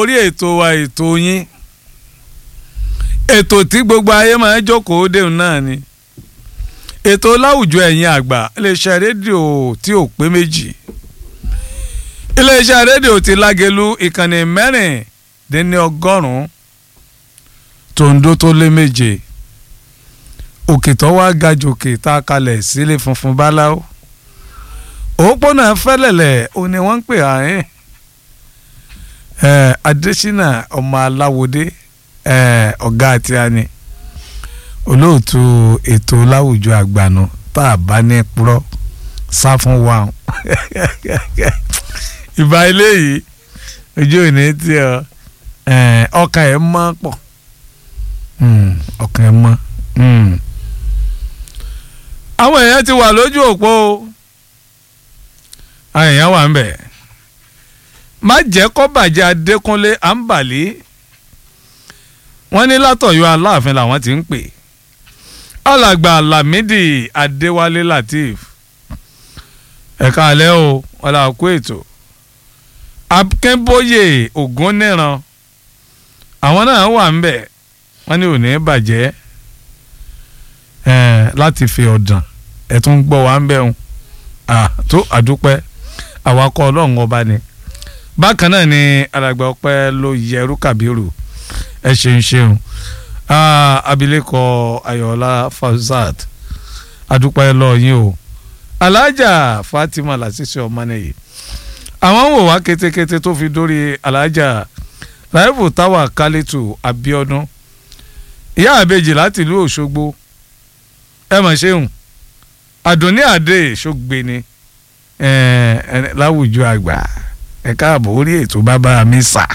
orí ètò wa ètò yín ètò tí gbogbo ayé máa ń jókòó déun náà ni ètò láwùjọ ẹ̀yin àgbà iléeṣẹ́ rédíò tí ò pé méjì iléeṣẹ́ rédíò ti lágelu ìkànnì mẹ́rìndínní ọgọ́rùn-ún tòǹdó tó lé méje òkè tó wá ga jòkè tá a kalẹ̀ sílé funfun báláwo òpópónà fẹ́lẹ̀lẹ̀ ó ní wọ́n ń pè àárín Adésínà ọmọ aláwòdé ọ̀gá àti àní olóòtú ètò láwùjọ àgbànú tá a bá ní purọ́ sá fún wa ìbá eléyìí ojú ò ní tí ọ ọkàn ẹ̀ mọ́ pọ̀ ọkàn ẹ̀ mọ́ àwọn èèyàn ti wà lójú òpó àwọn èèyàn wà ń bẹ̀ má jẹ́ kó bàjẹ́ Adékúnlé àǹbàlí wọ́n ní látọ̀yọ́ aláàfin làwọn ti ń pè alàgbà Lámídì Adéwálé Lateef ẹ̀ka alẹ́ o ọ̀là kó ètò Akínbóyè Ògúnníran àwọn náà wà ń bẹ̀ wọ́n ní òní bàjẹ́ láti fi ọ̀dàn ẹ̀ tún gbọ́ wá ń bẹ̀ ń tó àdúpẹ́ àwakọ̀ ọlọ́run ọba ni bákan náà ni alàgbà ọpẹ́ ló yẹrú kàbírù ẹ ṣeun ṣeun abilékọ ayọ̀ọ́lá Fauzat adúpẹ́ lọ́yìn o alájà Fatima Lasisi ọmọnìyí àwọn ń wò wá kétékété tó fi dórí alájà Raifu Táwà Kálítù Abíọ́dún ìyá àbejì láti ìlú Òṣogbo ẹ mọ̀ ṣeun àdùnní àdé ṣògbé ni láwùjọ àgbà ẹ káàbọ̀ orí ètò bàbá mi sà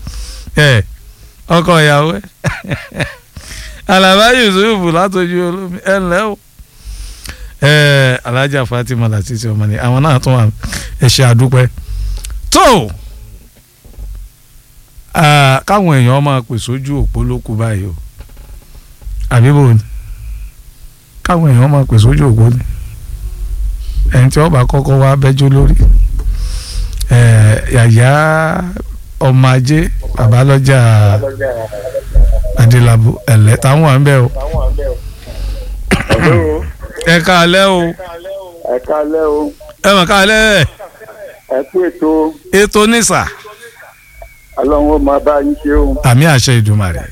ọkọ ìyàwó ẹ alaba yusuf látọjú olómi ẹ ǹlẹ́ o alájà fatima lasisi ọmọ ni àwọn náà tún wà ẹ ṣe àdúpẹ́ tó káwọn èèyàn máa pè sójú òpó lókù báyìí o àbíbò ni káwọn èèyàn máa pè sójú òpó ni ẹni tí wọ́n bá kọ́kọ́ wá bẹ́jọ́ lórí yàyà ọmọ ajé babalọjà adélábù ẹlẹ táwọn à ń bẹ o. ẹ káalẹ́ o. ẹ káalẹ́ o. ẹ mọ̀ káalẹ́. ẹ kú ètò. ètò nísà. ọlọ́run ó máa bá yín ṣe o. àmì àṣẹ ìdùmarè.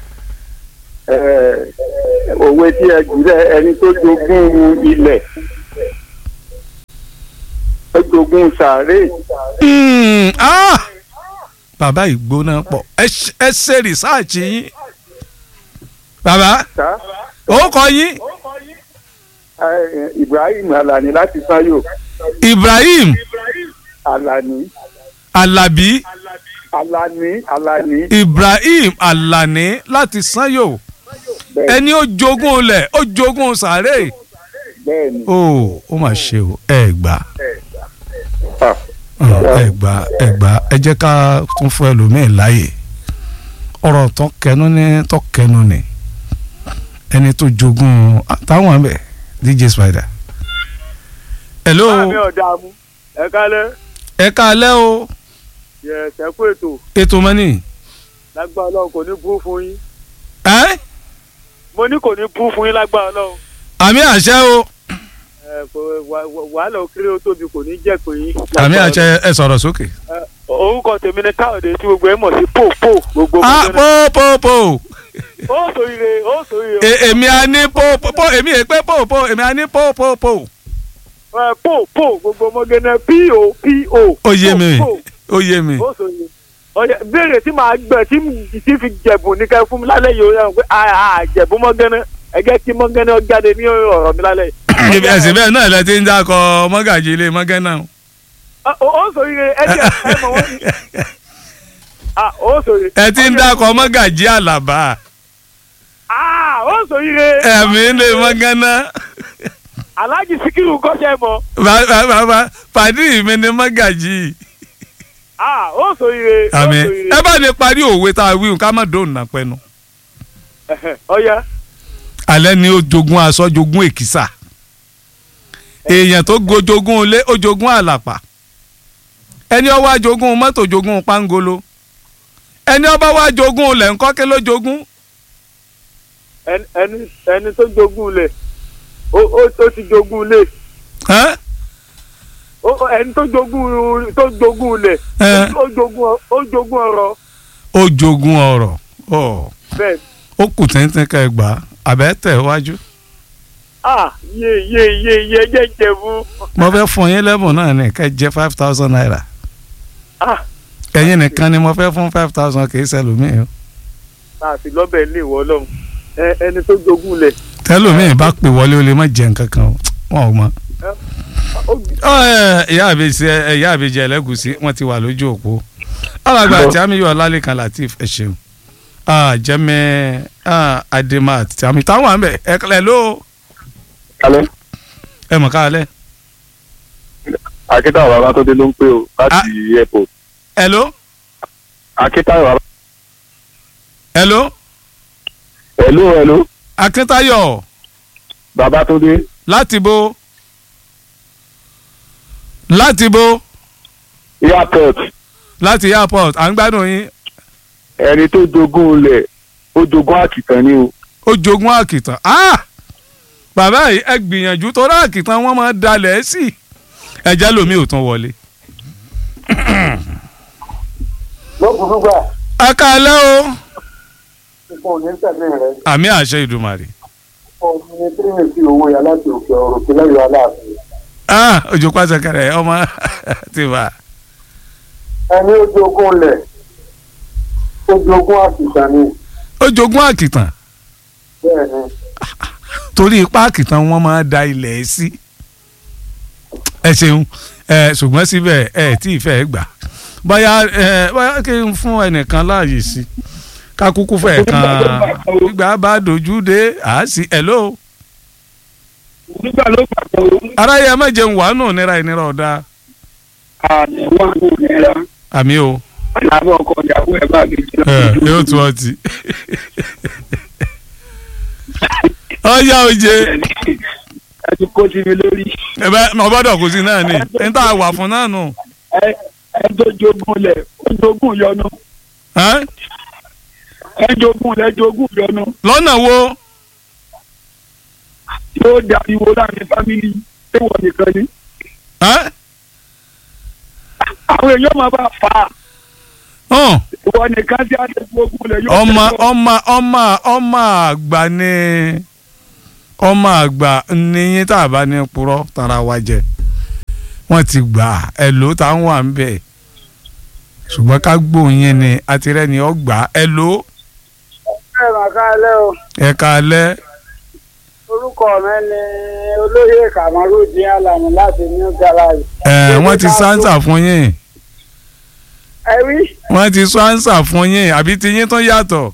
òwe tí ẹ jùlẹ ẹni tó jogún ilẹ̀ ó jogún sàárè. bàbá ìgbóná pọ̀ ẹ ṣe rìsáàcì yín bàbá ó kọ yín. Ibrahim Alani láti Sanyo. Ibrahim Alani. Alabi. Alani Alani. Ibrahim Alani láti Sanyo ẹni ó jogún olẹ̀ ó jogún sàárè. bẹ́ẹ̀ni. ó ó mà ṣe o ẹ gbà ẹ gbà ẹ gbà ẹ jẹ́ ká tún fún ẹlòmíín láàyè ọ̀rọ̀ tó kẹnu ní tó kẹnu ní ẹni tó jogún táwọn bẹ DJ Spider. hello. báàmì ọ̀dààmú ẹ kálẹ́. ẹ kálẹ́ o. yẹ ṣẹ́kù ètò. ètò mọ́nì. lágbára ọlọ́run kò ní bú fún yín. ẹ́. mo ní kò ní bú fún yín lágbára ọlọ́run. àmì àṣẹ o wàhálà òkèrè ó tóbi kò ní jẹ́ pé yín. àmì àṣẹ ẹ sọ̀rọ̀ sókè. orúkọ tèmi ni káyọ̀dé tí gbogbo ẹ̀ mọ̀ sí pò pò gbogbo. ah pò pò pò. ó sòrire ó sòrire. èmi à ní pò pò èmi è pé pò pò èmi à ní pò pò pò. pò pò gbogbo ọmọgẹ́nẹ́ po po. ó yé mi ó yé mi. ó sòrire ọyẹ béèrè tí màá gbẹ tí tí fi jẹ̀bù ní kẹ́ fún mi lálẹ́ yìí ó yẹ pé àjẹ̀bù mọ́gẹ́nẹ́ ẹgẹ́ kí mọ́gẹ́nẹ́ jáde ní ọ̀rọ̀ mi lálẹ́ yìí ẹsẹ̀ bẹ́ẹ̀ náà lẹ ti ń dákọ mọ́gàjì ilé mọ́gẹ́ náà. ó sòrire ẹ jẹ ẹ mọ wọn ni ó sòrire. ẹ ti ń dákọ mọ́gàjì àlàbà. ó sòrire. ẹ̀mí ilé mọ́gẹ́ náà. Alhaji Sikiru kọ́sẹ́ mọ. bàbá pàdé mi ni mọ́gàjì. ó sòrire. àmì ẹ bá ní parí òwe tá a wí ká má dóun nà pẹ́nu. ọ̀ya. alẹ́ ni ó jogún aṣọ jogún èkìsà èèyàn tó gojogún ilé ó jogún àlàpà ẹni ó wá jogún mọ́tò jogún pangolo ẹni ọba wa jogún ilẹ̀ ńkọ́ kí ló jogún ẹni ẹni ẹni tó jogún lẹ̀ ó ó ó ti jogún lẹ̀ ẹ́ ó ó- ẹni tó jogún tó jogún lẹ̀ ẹ́ ó jogún ó jogún ọrọ̀ ó jogún ọrọ̀ ọ̀ bẹ́ẹ̀ ó kù tẹ́ntẹ́n ká ẹ gbà á àbẹ́ tẹ̀ wájú. ah yé yé yé yé jẹ́ jẹ̀bú mo fẹ́ fún yín lẹ́bùn náà ní kẹ́ jẹ́ five thousand naira ah ẹ̀yin nìkan ni mo fẹ́ fún five thousand kì í ṣẹlòmíì o àti lọ́bẹ̀ lè wọ́ lọ́hùn ẹ ẹni tó jogún lẹ̀ tẹ́lòmíì bá pè wọlé o lè má jẹ nǹkan kan o wọn ò mọ. ó Ọ, ẹ, ìyá àbèjì ẹ, ìyá àbèjì ẹlẹ́gùsí wọ́n ti wà lójú òpó alàgbà àti amíyọ ọlálẹ́kan latif ẹ ṣeun Ah, jẹ́mi ah, ademat àmì táwọn àmì ẹ kẹlẹ́ ló alẹ́ ẹ mọ̀ káalẹ́ akíntayọ̀ babátúndé ló ń pè ó láti airport ẹ ló akíntayọ̀ baba ẹ ló hello hello akíntayọ̀ babátúndé láti bo láti bo airport láti airport à ń gbádùn yín ẹni tó jogún ilẹ̀ ó jogún àkìtàn ni o ó jogún àkìtàn ah bàbá yìí ẹ gbìyànjú tó rà àkìtàn wọn máa dalẹ̀ sí ẹjẹ́ lomi ò tún wọlé. lọ́kùnrin gbà ẹ káalẹ́ o ipò ní tẹ̀lé rẹ̀ àmì àṣẹ ìdùmarè ọmọ ní tírìmẹ̀tì owó yà láti òkè ọ̀rọ̀ sí lẹ́yìn aláàfin. ah ojú pàṣẹkẹrẹ ọmọ ti bá ẹni ó jogún lẹ̀ ó jogún àkìsàn ni ó jogún àkìtàn bẹ́ẹ̀ ni torí ipá àkìtàn wọn máa da ilẹ̀ sí ẹ ṣeun ẹ ṣùgbọ́n síbẹ̀ ẹ tí ì fẹ́ gbà bóyá ẹ bóyá kí n fún ẹnìkan láàyè sí ká kúkú fẹ́ kan gbígbà bá dojú dé àásì hello nígbà ló pàtó aráyé ẹ má jẹun wàánù nira ìnira ọ̀dà àdéhùn àwọn òmìnira àmì o àbọ̀ ọkọ̀ ìyàwó ẹ̀ bá mi jẹ́ ẹ yóò tún ọtí ọyá oje ẹ ti kó sí mi lórí ẹ bẹ ọgbọ́dọ̀ kù sí náà ni n tá a wà fún náà nù ẹ ẹ tó jogún lẹ̀ ó jogún yọnu ẹ́? ẹ jogún lẹ̀ jogún yọnu lọ́nà wo yóò dariwo láàrin fámìlì tẹ̀wọ̀ nìkan ni ẹ́? àwọn èèyàn máa bá fà á hàn ìwọ nìkan tí a ti jogún lẹ̀ yóò ọmọ tẹ̀wọ̀. ọmọ ọmọ ọmọ àgbà ni ọmọ àgbà níyìn tá a bá ní purọ́ tara wa jẹ wọ́n ti gbà ẹ ló tá ń wà ń bẹ̀ ṣùgbọ́n ká gbóyin ni àtirẹ́ni ọgbà ẹ ló ẹ mà káalẹ́ o ẹ kalẹ́ orúkọ mi ni olóyè kamarudin alamu láti new garage. ẹ wọ́n ti sáńsà fún yín ẹ wí. wọ́n ti sáńsà fún yín àbí ti yín tó yàtọ̀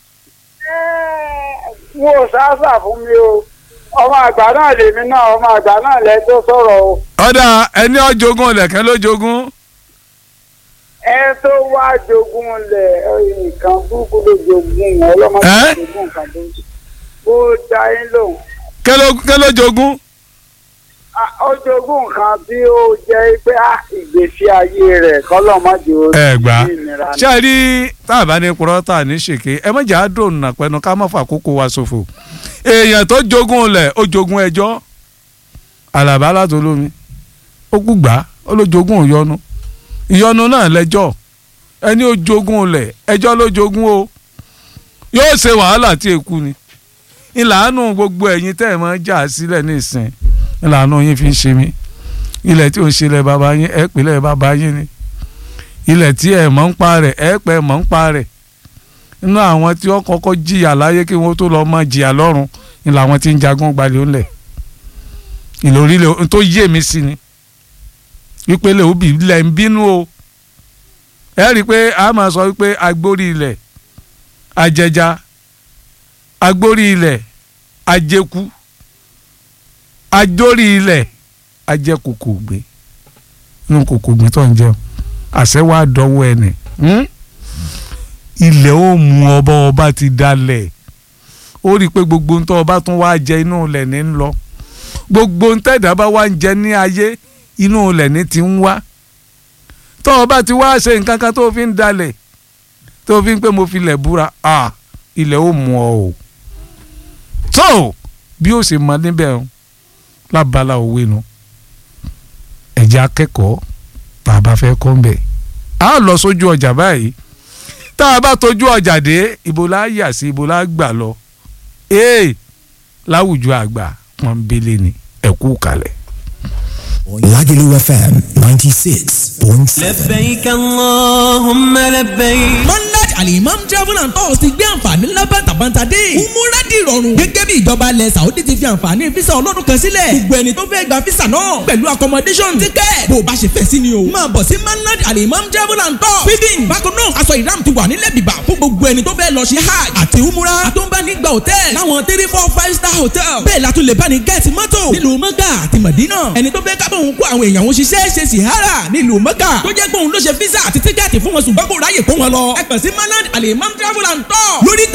mo ò sáásà fún mi o ọmọ àgbà náà lèmi náà ọmọ àgbà náà lẹ tó sọ̀rọ̀ o ọ̀dà ẹni ọ̀jogún ọ̀lẹ̀kẹ́ ló jogún ẹ tó wá jogún lẹ nǹkan burúkú ló jogún ọlọ́mọdé Ẹ́? jogún nǹkan burúkú ó dá yín lòun kẹ́ ló kẹ́ ló jogún Ah, ó jogún nǹkan tí ó jẹ́ pé ah, ìgbésí ayé rẹ̀ kọ́lọ́mọdé ó ẹ gbà ní ìnira ṣé ẹ rí tá a bá ní purọ́ tá a ní ṣèké ẹ mọ̀jà á dùn nà pẹ́nu ká má fà kókó wa ṣòfò èèyàn tó jogún lẹ̀ ó jogún ẹjọ́ àlàbá látolómi ó kú gbà ó ló jogún ìyọnu ìyọnu náà lẹ́jọ́ ẹni ó jogún lẹ̀ ẹjọ́ ló jogún o yóò ṣe wàhálà tí èkú ni ìlànà gbogbo ẹ̀yin tẹ́ ẹ̀ máa jà sílẹ̀ nísìn ìlànà yín fi ń ṣe mí ilẹ̀ tí ò ń ṣe lẹ̀ bàbá yín ẹ̀ pèlẹ̀ bàbá yín ni ilẹ̀ tí ẹ̀ mọ̀ ń pa rẹ̀ ẹ̀ pẹ́ mọ̀ ń pa rẹ̀ inú àwọn tí wọ́n kọ́kọ́ jìyà láyé kí wọ́n tó lọ mọ jìyà lọ́run ni làwọn tí ń jagun gbalẹ̀ ńlẹ̀ ìlórílẹ̀ tó yé mi sí ni ìpele òbí ilẹ̀ ń bínú o ẹ rí i pé a máa sọ wípé agbórí ilẹ̀ ajẹja agbórí ilẹ̀ ajẹku ajórí ilẹ̀ ajẹkòkò gbé inú kòkò gbé tó ń jẹun àṣẹ wàá dọwọ́ ẹnì ilẹ̀ ó mú ọba ọba ti dalẹ̀ ó rí i pé gbogbo ń tọ́ ọba tún wá jẹ inú ilẹ̀ ní ń lọ gbogbo ń tẹ̀dá bá wá ń jẹ ní ayé inú ilẹ̀ ní ti ń wá tọ́ ọba ti wá ṣe nǹkan kan tó fi ń dalẹ̀ tó fi ń pé mo fi ilẹ̀ búra ah ilẹ̀ ó mú ọ o tó bí ó ṣe mọ níbẹ̀ o lábala òwe nu ẹ̀jẹ̀ akẹ́kọ̀ọ́ tá a bá fẹ́ kọ́ ń bẹ̀ a lọ sójú ọjà báyìí tá a bá tójú ọjà dé ibo la yà sí ibo la gbà lọ ee láwùjọ àgbà pọ́nbélé ni ẹ̀kú kalẹ̀. Lagelu FM 96.7. لبيك اللهم لبيك monarch alimam travel and tours ti gbé àǹfààní ńlá bàtàbàtà dé. umura di ìrọ̀rùn. gẹ́gẹ́ bí ìjọba ilẹ̀ saudi ti fi àǹfààní fisa ọlọ́dún kan sílẹ̀. gbogbo ẹni tó fẹ́ gba fisa náà pẹ̀lú accommodation ticket. bó o bá ṣe fẹ́ sí ni o. máa bọ̀ sí monarch alimam travel and tours. feeding bákan náà aṣọ ìram ti wà nílẹ̀ bìbà fún gbogbo ẹni tó fẹ́ lọ ṣe hajj àti umura. àtúnbánigba hotel láwọn three four five star hotel. bẹ́ẹ̀ la tún lè bá ní gẹ́ẹ̀tì mọ́tò nílùú mọ́gà àti mọ̀dínà. ẹni tó fẹ́ kábọ̀ òun kó àwọn èèyàn òun ṣiṣẹ́ ṣe sìhárà nílùú mọ́gà. tó jẹ́ pé òun ló ṣe físà àti tíkẹ́ẹ̀tì fún wọn ṣùgbọ́n kò ráyè kó wọn lọ. ẹ kàn sí manad alimam travel and tour lórí ìtàgé